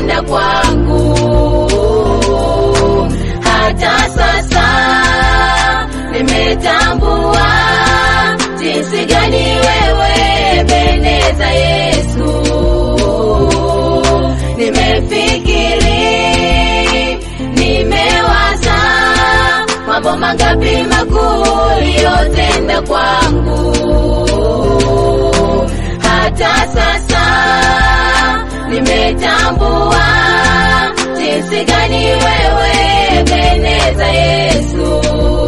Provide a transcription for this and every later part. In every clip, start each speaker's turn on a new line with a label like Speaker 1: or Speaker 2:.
Speaker 1: uliyotenda kwangu. Hata sasa nimetambua jinsi gani wewe Ebeneza Yesu. Nimefikiri, nimewaza mambo mangapi makuu uliyotenda kwangu. Hata sasa nimetambua jinsi gani wewe Ebeneza Yesu.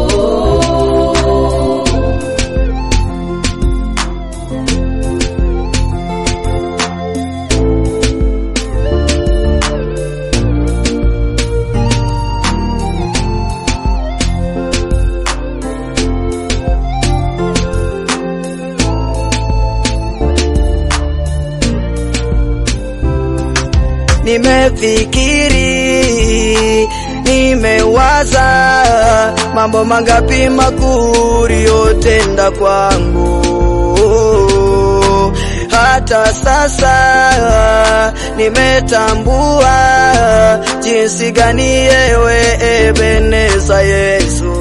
Speaker 2: Nimefikiri, nimewaza mambo mangapi makuu uliyotenda kwangu. Hata sasa nimetambua jinsi gani yewe Ebeneza Yesu.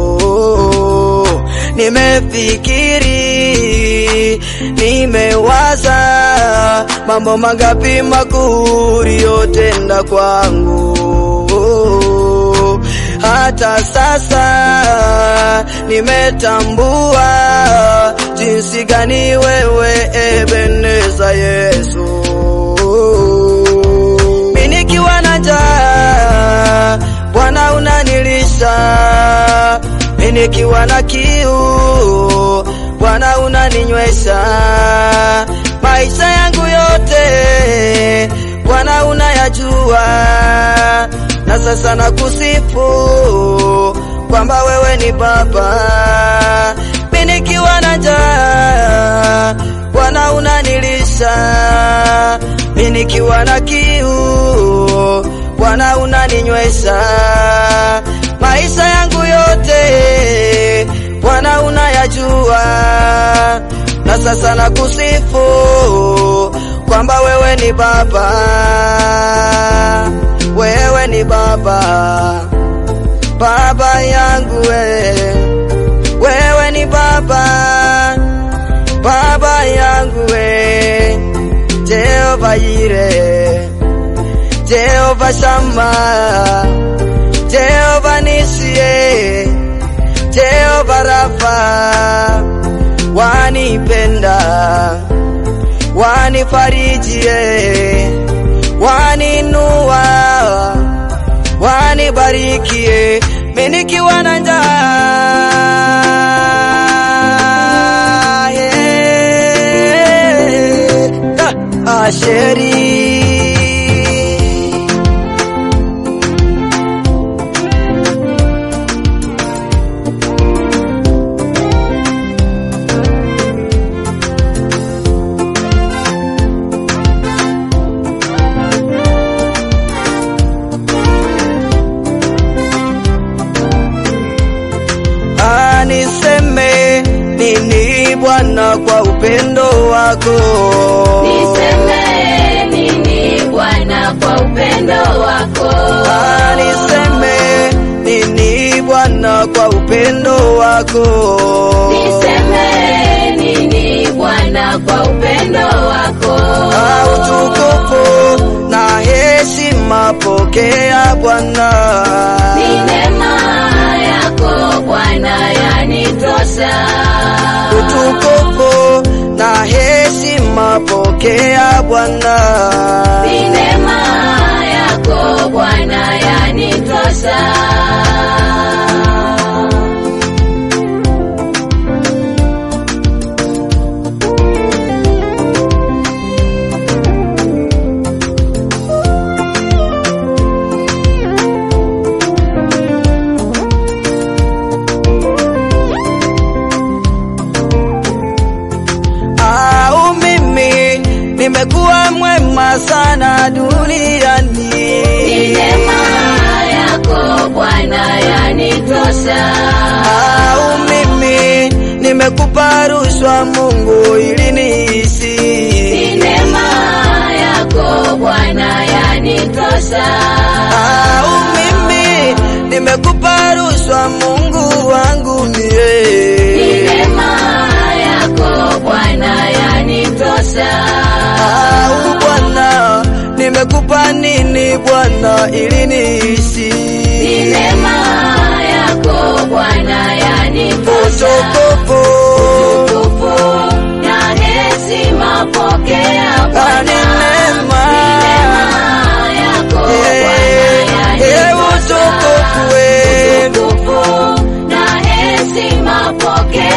Speaker 2: Nimefikiri, nimewaza mambo mangapi makuu uliyotenda kwangu. Hata sasa nimetambua jinsi gani wewe Ebeneza Yesu. Mimi nikiwa na njaa, Bwana unanilisha. Mimi nikiwa na kiu, Bwana unaninywesha. Maisha yangu yote Bwana unayajua, na sasa nakusifu kwamba wewe ni Baba. Mimi nikiwa na njaa, Bwana unanilisha. Mimi nikiwa na kiu, Bwana unaninywesha. Maisha yangu yote Bwana unayajua, na sasa nakusifu kwamba wewe ni Baba, wewe ni Baba, Baba yangu we, wewe ni Baba, Baba yangu we, Jehova Yire, Jehova Shama, Jehova Nisie, Jehova Rafa, wanipenda wanifarijie, waninua, wanibarikie, mimi nikiwa na njaa. Yeah. Ah, Asheri aniseme nini Bwana kwa upendo wako
Speaker 1: Niseme nini Bwana kwa upendo wako?
Speaker 2: aniseme nini Bwana kwa upendo wako
Speaker 1: Niseme nini Bwana kwa upendo wako?
Speaker 2: Ah, utukufu na heshima pokea Bwana
Speaker 1: Ni neema yako Bwana yanitosha.
Speaker 2: utukufu na heshima pokea Bwana
Speaker 1: Ni neema yako Bwana yanitosha.
Speaker 2: au mimi nimekuwa mwema sana duniani
Speaker 1: Ni neema yako Bwana yanitosha.
Speaker 2: au mimi nimekupa rushwa Mungu ili niishi
Speaker 1: Ni neema yako Bwana yanitosha. yanitosha.
Speaker 2: Au mimi nimekupa rushwa, Mungu wangu
Speaker 1: Ni
Speaker 2: mie.
Speaker 1: neema yako Bwana yanitosha.
Speaker 2: Au Bwana, nimekupa nini Bwana ili niishi?
Speaker 1: Ni neema yako Bwana yanitosha.
Speaker 2: Utukufu
Speaker 1: Utukufu na heshima pokea
Speaker 2: Ah, ni
Speaker 1: Bwana.
Speaker 2: neema.
Speaker 1: Neema yako Bwana
Speaker 2: Eh, eh,
Speaker 1: yanitosha.
Speaker 2: utukufu we.
Speaker 1: Utukufu na heshima pokea